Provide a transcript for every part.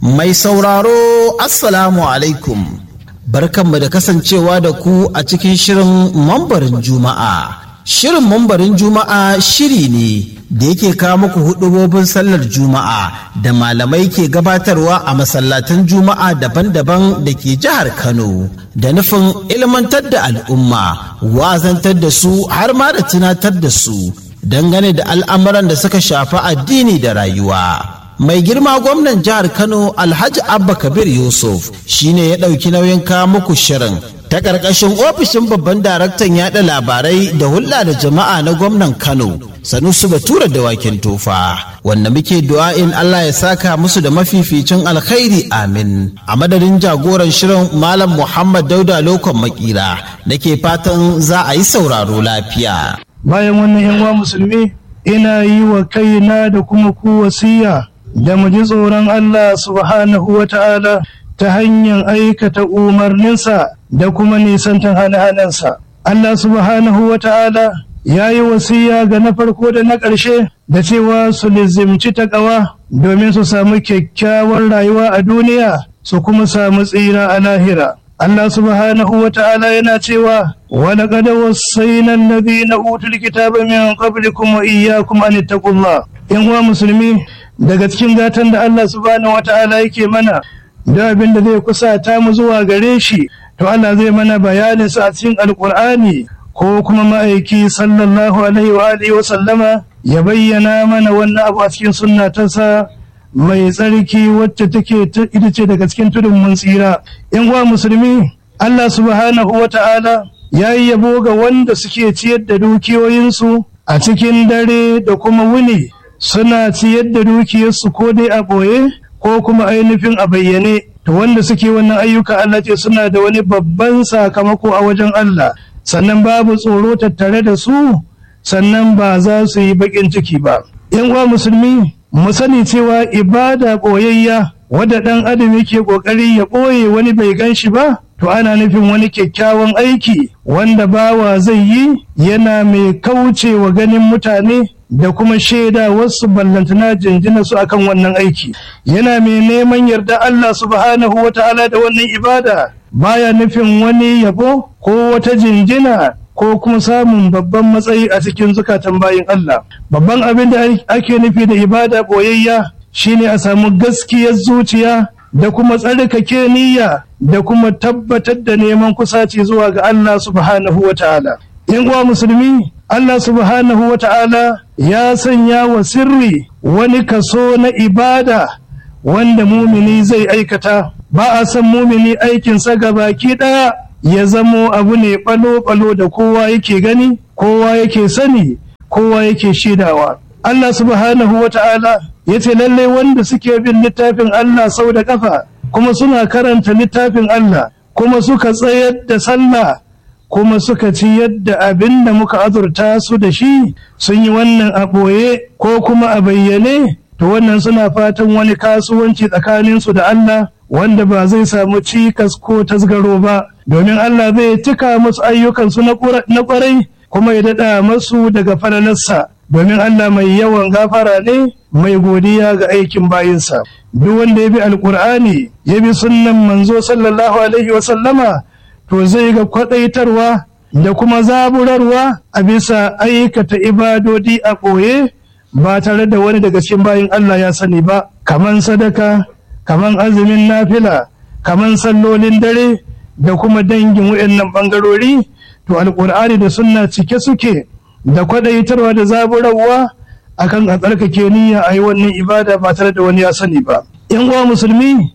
Mai sauraro Assalamu alaikum. Barkanmu da kasancewa da ku a cikin shirin mambarin Juma'a. Shirin mambarin Juma'a shiri ne da yake kawo muku hudubobin sallar Juma'a da malamai ke gabatarwa a masallatan Juma'a daban-daban da ke jihar Kano da nufin ilmantar da al'umma, wazantar da su har ma da tunatar da su dangane da al'amuran da suka shafi addini da rayuwa. mai girma gwamnan jihar kano alhaji abba kabir yusuf shine ya ɗauki nauyin kawo muku shirin ta ƙarƙashin ofishin babban daraktan yaɗa labarai da hulɗa da jama'a na gwamnan kano sanusu batura da wakin tofa wanda muke du'a'in allah ya saka musu da mafificin alkhairi amin a madadin jagoran shirin malam muhammad dauda lokon makira nake fatan za a yi sauraro lafiya bayan wannan yan uwa musulmi ina yi wa kaina da kuma ku wasiya da mu ji tsoron Allah subhanahu wa ta'ala ta hanyar aikata umarninsa da kuma nisantan hane-hanensa. Allah subhanahu wa ta'ala ya yi wasiya ga na farko da na ƙarshe da cewa su lizimci taƙawa domin su samu kyakkyawar rayuwa a duniya su kuma samu tsira a lahira. Allah subhanahu wa ta'ala yana cewa wani ƙada wasaina nabi na utul kitaba min qablikum wa iyyakum an ittaqullah in uwa musulmi daga cikin gatan da Allah subhanahu wata'ala yake mana da abin da zai kusata mu zuwa gare shi to Allah zai mana bayanin sa a cikin alkur'ani ko kuma ma'aiki sallallahu alaihi wa alihi wa sallama ya bayyana mana wannan abu a cikin sunna ta sa mai tsarki wacce take ita ce daga cikin tudun mun tsira in uwa musulmi Allah subhanahu wata'ala ya yi yabo ga wanda suke ciyar da dukiyoyinsu a cikin dare da kuma wuni suna ciyar da dukiyarsu ko dai a ɓoye ko kuma ainihin a bayyane to wanda suke wannan ayyuka Allah ce suna da wani babban sakamako a wajen Allah sannan babu tsoro tattare da su sannan ba za su yi baƙin ciki ba yan uwa musulmi mu sani cewa ibada ɓoyayya wadda ɗan adam yake ƙoƙari ya ɓoye wani bai gan shi ba to ana nufin wani kyakkyawan aiki wanda bawa zai yi yana mai kaucewa ganin mutane da kuma shaida wasu ballantana jinjina su akan wannan aiki yana mai neman yarda Allah subhanahu wa ta'ala da wannan ibada baya nufin wani yabo ko wata jinjina ko kuma samun babban matsayi a cikin zukatan bayin Allah babban abin da ake nufi da ibada boyayya shine a samu gaskiyar zuciya da kuma tsarkake niyya da kuma tabbatar da neman kusaci zuwa ga Allah subhanahu wa ta'ala in uwa musulmi Allah subhanahu wa ta'ala ya sanya wa sirri wani kaso na ibada wanda mumini zai aikata ba a san mumini aikinsa ga baki ɗaya ya zamo abu ne ɓalo-ɓalo da kowa yake gani kowa yake sani kowa yake shidawa Allah subhanahu wa ta'ala ya ce lallai wanda suke bin littafin Allah sau da ƙafa kuma suna karanta littafin Allah kuma suka tsayar da sallah kuma suka ci yadda abin da muka azurta su da shi sun yi wannan a ɓoye ko kuma a bayyane to wannan suna fatan wani kasuwanci tsakaninsu da Allah wanda ba zai samu cikas ko tasgaro ba domin Allah zai cika musu ayyukansu na ƙwarai kuma ya daɗa masu daga falalarsa domin Allah mai yawan gafara ne mai godiya ga aikin bayinsa duk wanda ya bi alkur'ani ya bi sunnan manzo sallallahu alaihi wa sallama to zai ga kwadaitarwa da kuma zaburarwa a bisa aikata ibadodi a ɓoye ba tare da wani daga cikin bayin Allah ya sani ba kaman sadaka kaman azumin nafila kaman sallolin dare da kuma dangin waɗannan ɓangarori to alƙur'ani da sunna cike suke da kwadaitarwa da zaburarwa akan a tsarkake niyya a yi wannan ibada ba tare da wani ya sani ba yan uwa musulmi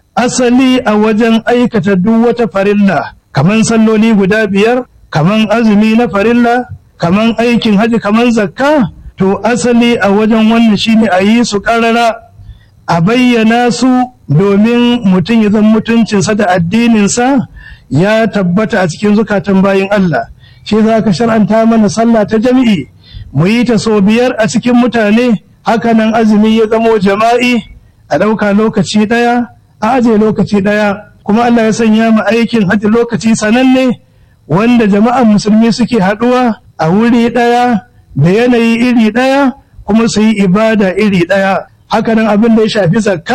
asali a wajen aikata duk wata farilla kaman salloli guda biyar kaman azumi na farilla kaman aikin haji kaman zakka to asali a wajen wannan shine a yi su karara a bayyana su domin mutum ya zan mutuncinsa da addininsa ya tabbata a cikin zukatan bayin Allah shi za ka shar'anta mana sallah ta jami'i mu yi ta sau biyar a cikin mutane hakanan azumi ya zamo jama'i a ɗauka lokaci ɗaya a aje lokaci ɗaya kuma Allah ya sanya mu aikin hajji lokaci sananne wanda jama'an musulmi suke haɗuwa a wuri ɗaya da yanayi iri ɗaya kuma su yi ibada iri ɗaya hakanan abin da ya shafi zakka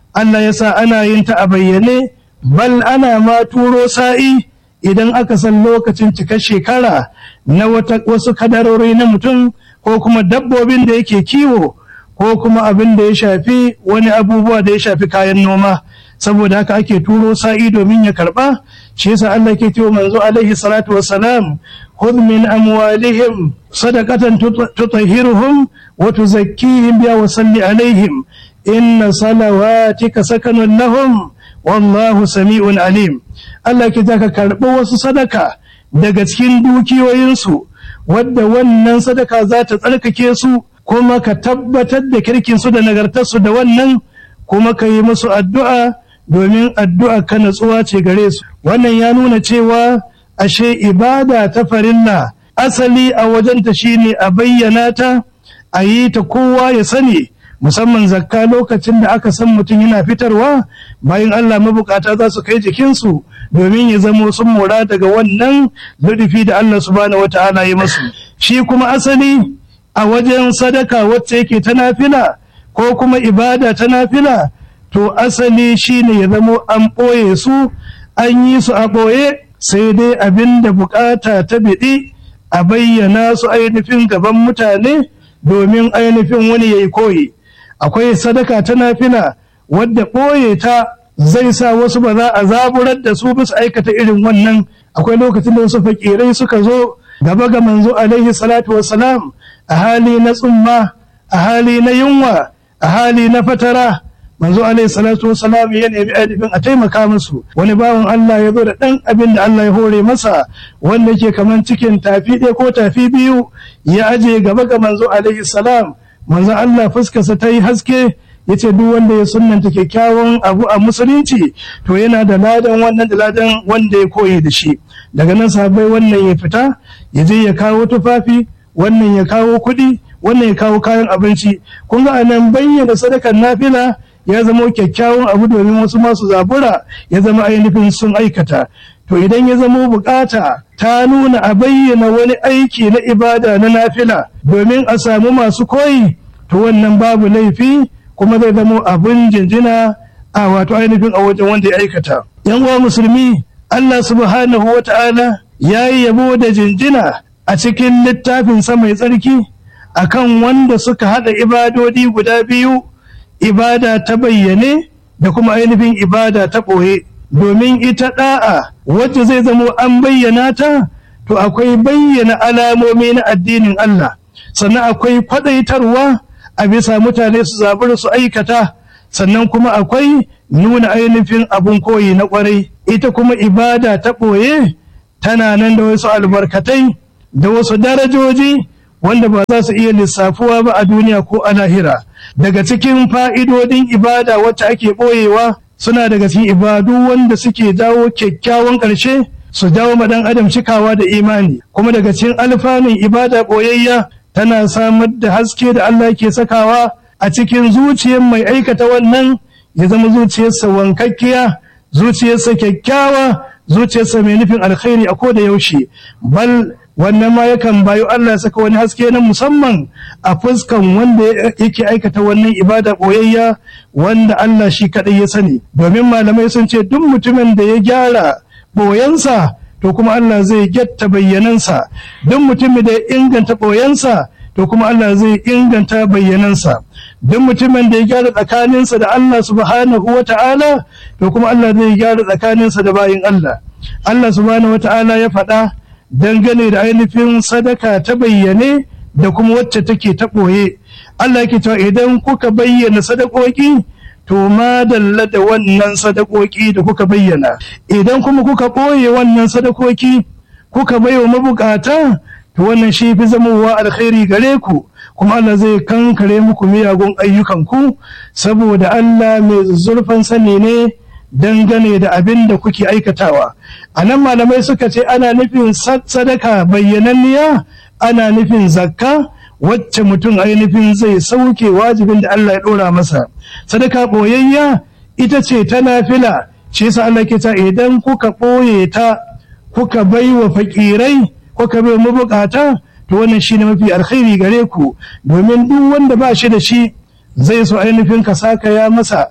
Allah ya sa ana yin ta a bayyane bal ana ma turo sa'i idan aka san lokacin cikar shekara na wasu kadarori na mutum ko kuma dabbobin da yake kiwo ko kuma abin da ya shafi wani abubuwa da ya shafi kayan noma saboda haka ake turo sa'i domin ya karba shi yasa Allah ke cewa manzo alaihi salatu wassalam khudh min amwalihim sadaqatan tutahhiruhum wa tuzakkihim biha wa salli alaihim inna salawatika sakanun lahum wallahu sami'un alim Allah ke ka karɓi wasu sadaka daga cikin dukiyoyinsu wadda wannan sadaka za ta tsarkake su kuma ka tabbatar da kirkinsu da nagartarsu da wannan kuma ka yi musu addu'a domin addu'a ka natsuwa ce gare su wannan ya nuna cewa ashe ibada ta farilla asali a wajenta shine a bayyana ta a yi ta kowa ya sani musamman zakka lokacin da aka san mutum yana fitarwa bayan Allah mabukata za su kai jikinsu domin ya zamo sun mora daga wannan ludufi da Allah subhanahu wata'ala ya masu shi kuma asali a wajen sadaka wacce yake ta nafila ko kuma ibada ta nafila to asali shine ya zamo an ɓoye su an yi su a ɓoye sai dai abin da bukata ta biɗi a bayyana su ainihin gaban mutane domin ainihin wani ya yi koyi akwai sadaka ta nafila wadda ɓoye ta zai sa wasu ba za a zaburar da su bisa aikata irin wannan akwai lokacin da wasu fakirai suka zo gaba ga manzo alaihi salatu wassalam a hali na tsumma a hali na yunwa a hali na fatara manzo alaihi salatu wassalam ya nemi ainihin a taimaka musu wani bawan Allah ya zo da ɗan abin da Allah ya hore masa wanda ke kaman cikin tafi ɗaya ko tafi biyu ya aje gaba ga manzo alaihi salam manzo Allah fuskarsa ta yi haske ya ce duk wanda ya sunanta kyakkyawan abu a musulunci to yana da ladan wannan da ladan wanda ya koyi da shi daga nan sabai wannan ya fita ya je ya kawo tufafi wannan ya kawo kuɗi wannan ya kawo kayan abinci kun ga anan bayyana sadakar nafila ya zama kyakkyawan abu domin wasu masu zabura ya zama ainihin sun aikata to idan ya zama bukata ta nuna a bayyana wani aiki na ibada na nafila domin a samu masu koyi to wannan babu laifi kuma zai zama abin jinjina a wato ainihin a wajen wanda ya aikata yan uwa musulmi Allah subhanahu wa ta'ala ya yi yabo da jinjina a cikin littafin sa mai tsarki akan wanda suka haɗa ibadodi guda biyu ibada ta bayyane da kuma ainihin ibada ta ɓoye domin ita ɗa'a wacce zai zamo an bayyana ta to akwai bayyana alamomi na addinin Allah sannan akwai kwaɗaitarwa a bisa mutane su zaɓi su aikata sannan kuma akwai nuna ainihin abun koyi na ƙwarai ita kuma ibada ta ɓoye tana nan da wasu albarkatai da wasu darajoji wanda ba za su iya lissafuwa ba a duniya ko a lahira daga cikin fa'idodin ibada wacce ake ɓoyewa suna daga cikin ibadu wanda suke dawo kyakkyawan ƙarshe su dawo ma ɗan adam cikawa da imani kuma daga cikin alfanun ibada ɓoyayya tana samar da haske da Allah ke sakawa a cikin zuciyar mai aikata wannan ya zama zuciyarsa wankakkiya zuciyarsa kyakkyawa zuciyarsa mai nufin alkhairi a koda yaushe bal wannan ma yakan bayo Allah ya saka wani haske na musamman a fuskan wanda yake aikata wannan ibada boyayya wanda Allah shi kadai ya sani domin malamai sun ce duk mutumin da ya gyara boyansa to kuma Allah zai gyatta bayyanansa duk mutumin da ya inganta boyansa to kuma Allah zai inganta bayyanansa duk mutumin da ya gyara tsakaninsa da Allah subhanahu wa ta'ala to kuma Allah zai gyara tsakaninsa da bayin Allah Allah subhanahu wa ta'ala ya faɗa dangane da ainihin sadaka ta bayyane da kuma wacce take ta ɓoye Allah yake cewa idan kuka bayyana sadakoki to ma dalla da wannan sadakoki da kuka bayyana idan kuma kuka ɓoye wannan sadakoki kuka baiwa mabukata to wannan shi fi zamowa alkhairi gare ku kuma Allah zai kankare muku miyagun ayyukanku saboda Allah mai zurfan sani ne dangane da abin da kuke aikatawa a nan malamai suka ce ana nufin sadaka bayyananniya ana nufin zakka wacce mutum ainihin zai sauke wajibin da Allah ya ɗora masa sadaka ɓoyayya ita ce ta nafila shi yasa Allah ke ta idan kuka ɓoye ta kuka bai wa fakirai kuka bai mabukata to wannan shine mafi alkhairi gare ku domin duk wanda ba shi da shi zai so ainihin ka saka ya masa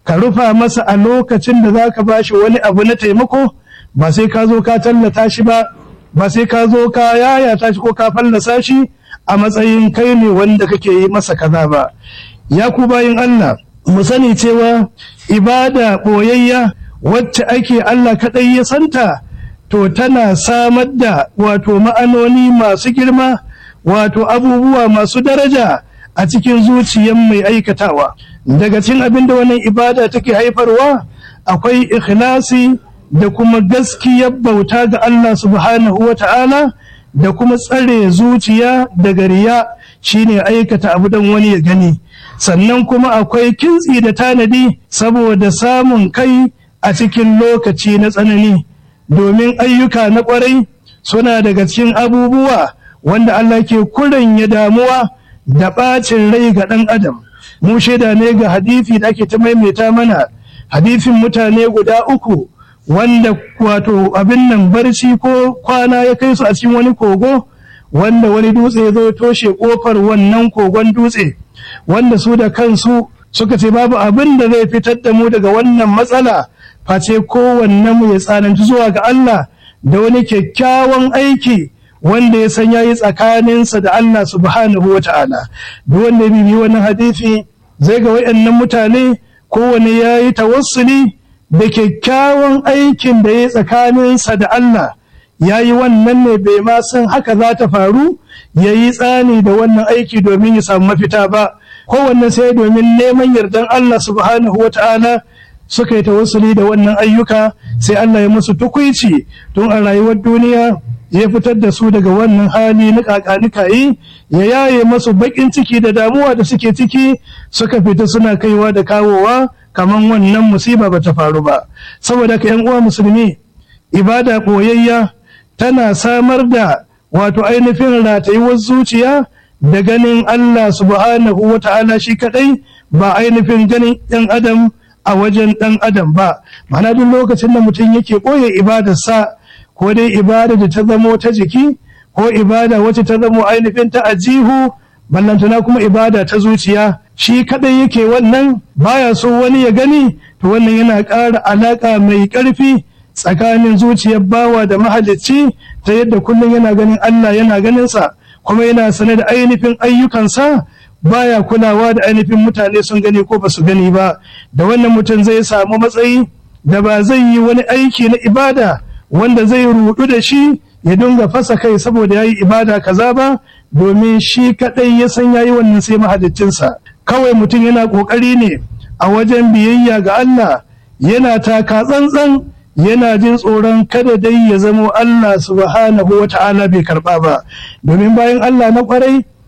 ka rufa masa a lokacin da za ka bashi wani abu na taimako ba sai ka zo ka tallata shi ba ba sai ka zo ka yayata shi ko ka fallasa shi a matsayin kai ne wanda kake yi masa kaza ba ya ku bayin Allah mu sani cewa ibada ɓoyayya wacce ake Allah kaɗai ya santa to tana samar da wato ma'anoni masu girma wato abubuwa masu daraja a cikin zuciyar mai aikatawa daga cikin abin da wannan ibada take haifarwa akwai ikhlasi da kuma gaskiyar bauta ga Allah subhanahu wa ta'ala da kuma tsare zuciya daga riya shine aikata abu don wani ya gani sannan kuma akwai kintsi da tanadi saboda samun kai a cikin lokaci na tsanani domin ayyuka na kwarai suna daga cikin abubuwa wanda Allah ke kuran ya damuwa da ɓacin rai ga ɗan adam mu shaida ne ga hadithi da ake ta maimaita mana hadithin mutane guda uku wanda wato abin nan barci ko kwana ya kai su a cikin wani kogo wanda wani dutse ya zo toshe kofar wannan kogon dutse wanda su da kansu suka ce babu abin da zai fitar da mu daga wannan matsala face kowanne mu ya tsananci zuwa ga Allah da wani kyakkyawan aiki wanda ya san yayi tsakaninsa da Allah subhanahu wa ta'ala duk wanda ya bibi wannan hadisi zai ga wayannan mutane kowanne yayi tawassuli da kyakkyawan aikin da ya tsakaninsa da Allah ya yi wannan ne bai ma san haka za ta faru ya yi tsani da wannan aiki domin ya samu mafita ba kowanne sai domin neman yardan Allah subhanahu wa ta'ala suka yi tawassuli da wannan ayyuka sai Allah ya musu tukuici tun a rayuwar duniya ya fitar da su daga wannan hali na kakanikayi ya yaye masu bakin ciki da damuwa da suke ciki suka fita suna kaiwa da kawowa kamar wannan musiba ba ta faru ba saboda ka yan uwa musulmi ibada koyayya tana samar da wato ainihin ratayuwar zuciya da ganin Allah subhanahu wa ta'ala shi kadai ba ainihin ganin ɗan adam a wajen ɗan adam ba mana duk lokacin da mutum yake ɓoye ibadarsa ko dai ibada da ta zamo ta jiki ko ibada wacce ta zamo ainihin ta ajihu ballantana kuma ibada ta zuciya shi kadai yake wannan baya so wani ya gani to wannan yana ƙara alaƙa mai ƙarfi tsakanin zuciyar bawa da mahalicci ta yadda kullum yana ganin Allah yana ganinsa kuma yana sane da ainihin ayyukansa baya kulawa da ainihin mutane sun gani ko ba su gani ba da wannan mutum zai samu matsayi da ba zai yi wani aiki na ibada wanda zai rudu da shi ya dinga fasa kai saboda ya yi ibada kaza ba domin shi kadai ya san ya yi wannan sai mahaliccinsa kawai mutum yana kokari ne a wajen biyayya ga Allah yana taka tsantsan yana jin tsoron kada dai ya zamo Allah subhanahu wa ta'ala bai karba ba domin bayan Allah na kwarai